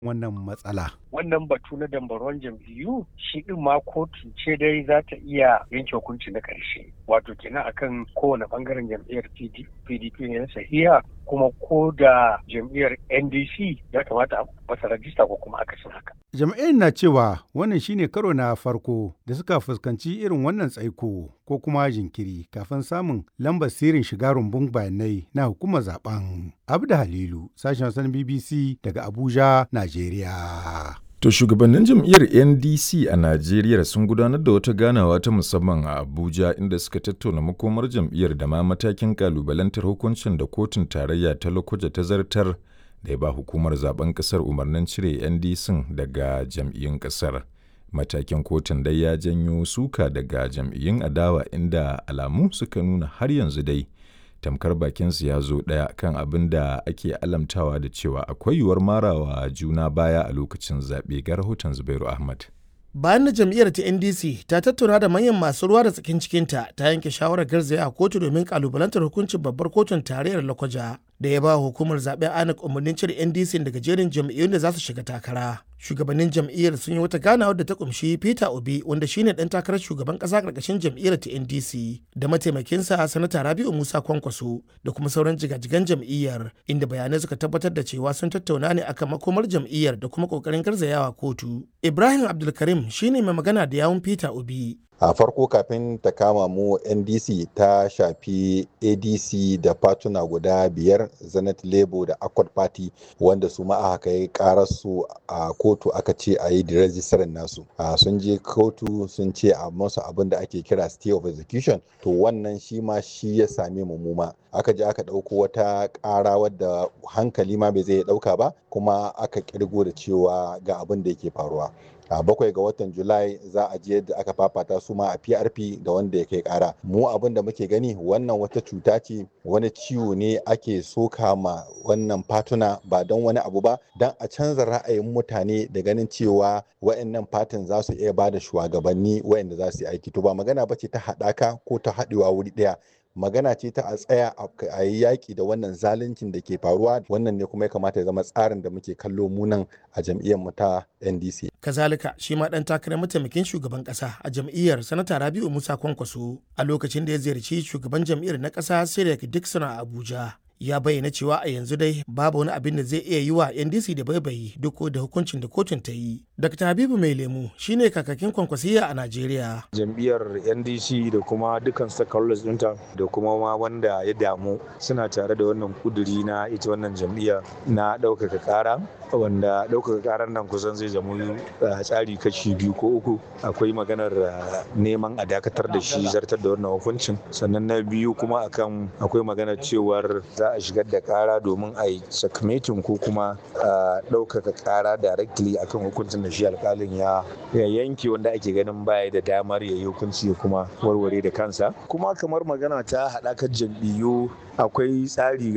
wannan matsala. wannan batu na dambaron jam'iyyu shi din ma kotu ce dai za ta iya yanke hukunci na ƙarshe wato kenan akan kowane bangaren jam'iyyar pdp ne sahiha kuma ko da jam'iyyar ndc ya kamata a masa rajista ko kuma akasin haka Jam'iyyar na cewa wannan shine karo na farko da suka fuskanci irin wannan tsaiko ko kuma jinkiri kafin samun lambar sirrin shiga rumbun bayanai na hukumar zaben. Abda Halilu, sashen wasan BBC daga Abuja, Najeriya. To shugabannin jam'iyyar NDC a Najeriya sun gudanar da wata ganawa ta musamman a Abuja inda suka tattauna makomar jam'iyyar da ma matakin kalubalantar hukuncin da kotun tarayya ta Lokoja ta zartar da ya ba hukumar zaben kasar umarnin cire NDC daga jam'iyyun kasar. Matakin kotun dai ya janyo suka daga jam'iyyun adawa inda alamu suka nuna har yanzu dai tamkar bakinsu ya zo ɗaya kan abin da ake alamtawa da cewa akwai yiwuwar marawa juna baya a lokacin zaɓe ga rahoton Zubairu Ahmad. bayan da jam'iyyar ta ndc ta tattauna da manyan masu ruwa da tsakin cikinta ta yanke shawarar garzaya a kotu domin kalubalantar hukuncin babbar kotun tarayyar lakwaja da ya ba hukumar zaben anak umarnin cire ndc daga jerin jam'iyyun da za su shiga takara shugabannin jam'iyyar sun yi wata ganawar da ta kumshi peter obi wanda shine dan takarar shugaban kasa karkashin jam'iyyar ta ndc da mataimakinsa sanata rabiu musa kwankwaso da kuma sauran jigajigan jam'iyyar inda bayanai suka tabbatar da cewa sun tattauna ne akan makomar jam'iyyar da kuma kokarin garzayawa kotu ibrahim abdulkarim shine mai magana da yawun peter obi a farko kafin ta kama mu ndc ta shafi adc da fatuna guda biyar zenith labour da accord party wanda su ma aka kai kararsu a kotu aka ce a yi rejistarin nasu sun je kotu sun ce a masu abin da ake kira stay of execution to wannan shi ma shi ya same mu muma aka je aka ɗauko wata ƙara wadda hankali ma bai zai ɗauka ba kuma aka kirgo da cewa ga abin da yake faruwa a bakwai ga watan julai za a je yadda aka fafata su ma a prp da wanda ya kai kara mu abin da muke gani wannan wata cuta ce wani ciwo ne ake soka ma wannan fatuna ba don wani abu ba don a canza ra'ayin mutane da ganin cewa wa'annan fatin za su iya ba da shugabanni wa'anda za su yi aiki to ba magana ba ce ta haɗaka ko ta haɗewa wuri ɗaya magana ce ta a tsaya a yi yaƙi da wannan zaluncin da ke faruwa wannan ne kuma ya kamata ya zama tsarin da muke kallo munan a jam'iyyar mu ta ndc kazalika shi ma dan takarar mataimakin shugaban kasa a jam'iyyar sanata rabiu musa kwankwaso a lokacin da ya ziyarci shugaban jam'iyyar na kasa sirek dixon a abuja ya bayyana cewa a yanzu dai babu wani abin da zai iya yi wa ndc da baibayi duk da hukuncin da kotun ta yi dr habibu mai lemu shine kakakin kwankwasiya a najeriya jam'iyyar ndc da kuma dukkan stakeholders ɗinta da kuma ma wanda ya damu suna tare da wannan kuduri na ita wannan jam'iyya na ɗaukaka ƙara wanda ɗaukaka ƙarar nan kusan zai zama tsari kashi biyu ko uku akwai maganar neman a dakatar da shi zartar da wannan hukuncin sannan na biyu kuma akan akwai maganar cewar za a shigar da kara domin a yi sakamatin ko kuma ɗaukaka kara directly akan hukuncin da shi alkalin ya yanke wanda ake ganin baya da damar ya yi hukunci ya kuma warware da kansa kuma kamar magana ta haɗakar jam'iyyu akwai tsari